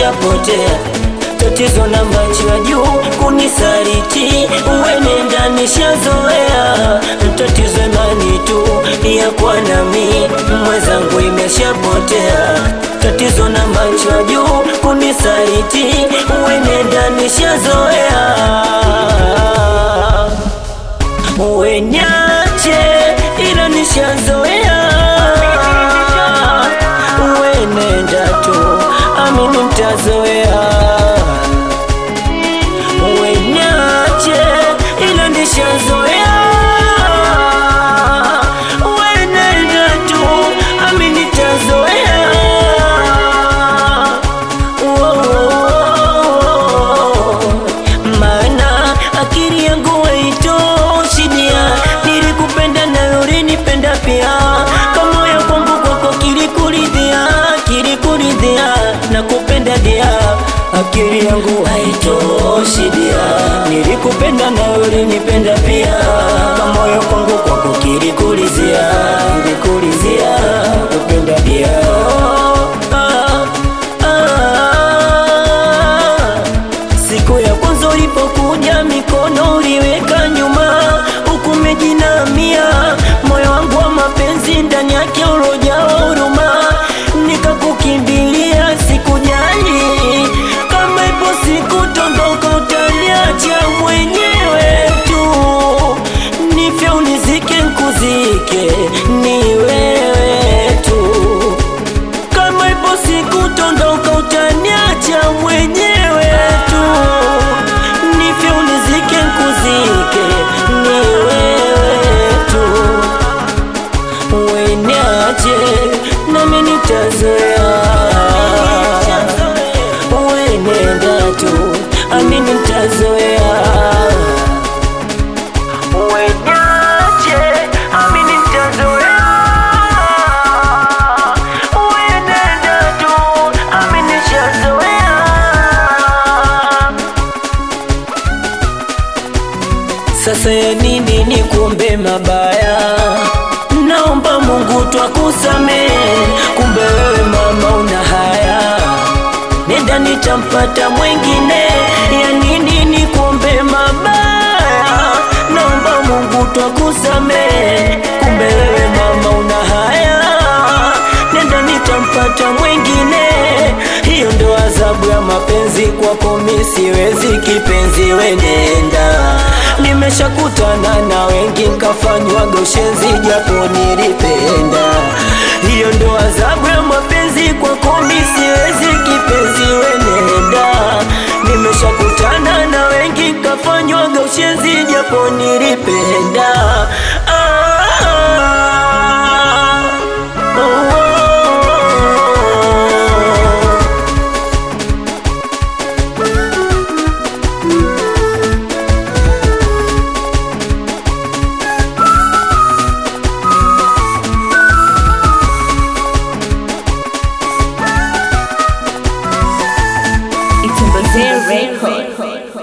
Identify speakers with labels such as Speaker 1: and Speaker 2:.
Speaker 1: imeshapotea tatizo na macho ya juu kunisaliti, uwenenda nishazoea, tatizo imani tu ya kwa nami mwenzangu imeshapotea, tatizo na macho ya juu kunisaliti, uwenenda nishazoea, uwenyache ila nishazoea, uwenenda tu amini mtazoea wenyache ila nishazoea wenenda tu amini tazoea maana akili yangu haitoshidia nilikupenda na ulinipenda pia kamoyo kwangu kwako kilikuridhia kilikuridhia na kupenda dia akili yangu haitoshi dia nilikupenda na ulinipenda pia kamoyo kwangu kwako kilikulizia kilikulizia kupenda dia ah, ah, siku ya kwanza ulipokuja mikono uliweka nyuma huku umejinamia moyo wangu wa mapenzi ndani yake ulojawa huruma nikakukimbilia sikujali kama ipo siku tondoka utaniacha mwenyewe tu nifye unizike nkuzike ni wewe tu kama ipo siku tondoka utaniacha mwenyewe tu nifye unizike nkuzike ni wewe tu wenyache nami nitazoea wenenda tu amini nitazoea wenyache amini nitazoea wenenda tu amini nishazoea Sasa ya nini ni kumbe mabaya? Naomba Mungu twakusamehe, kumbe wewe mama una haya, nenda nitampata mwengine. Ya nini ni kumbe mabaya? Naomba Mungu twakusamehe, kumbe wewe mama una haya, nenda nitampata mwengine. Hiyo ndo adhabu ya mapenzi kwako, mi siwezi kipenzi, wenenda nimeshakutana na wengi nkafanywaga ushenzi japo nilipenda. Hiyo ndo adhabu ya mapenzi kwako, mi siwezi kipenzi, wenenda nimeshakutana na wengi nkafanywaga ushenzi japo nilipenda. Ah, oh, oh, oh.
Speaker 2: It's a Record.